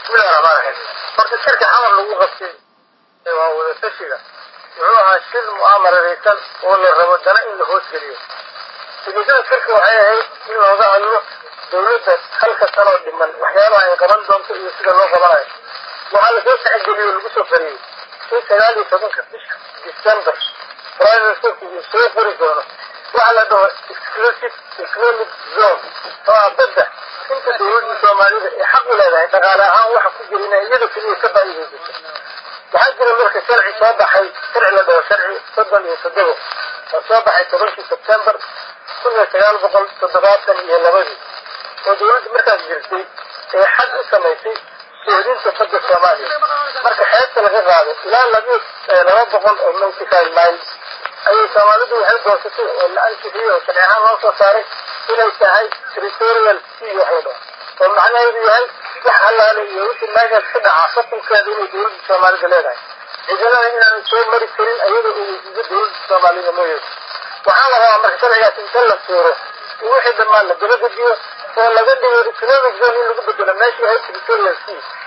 bismillahi raxmaan raxiim horta shirka xamar lagu qabtay waa wadatashiga wuxuu ahaa shir mu'aamararaysan oo la rabo dana in la hoosgeliyo ujeedada shirka waxay ahayd in looga hadlo dawladda halka sanoo dhiman waxyaabaha ay qaban doonto iyo sida loo qabanayo waxaa lasoo tacgeliyey oo lagu soo fariyey in sagaal iyo tobanka bisha december prime ministerku uu soo furi doono waxa la dhaho exclusive economic zone oo ah badda inta dawladda soomaalida ay xaq u leedahay dhaqaale ahaan waxa ku jira inay iyada keliya ka faa'iidaysato waxaa jira marka sharci soo baxay sharci la dhaho sharci soddon iyo toddoba oo soo baxay tobankii sebtembar kun iyo sagaal boqol toddobaatan iyo labadii oo dawladda markaas jirtay ee xad u samaysay soodinta badda soomaaliya marka xeebta laga qaado ilaa labi laba boqol oo nautical mile ayay soomaalidu waxay goosatay oo la ansixiyey oo sharci ahaan loo soo saaray inay tahay territorial sea wax la dhaho oo macnaheedu yahay wax allaale iyo wixii meeshaas ka dhaca xukunkeeda inay dawladda soomaalida leedahay ciidamada inaan soo mari karin ayada oo weydiiso dawladda soomaalida mooyeed waxaa la rabaa marka sharcigaas inta la suuro in wixii dhammaan la dabagediyo oo laga dhigo economic zone in lagu bedelo meeshii ahayd territorial sea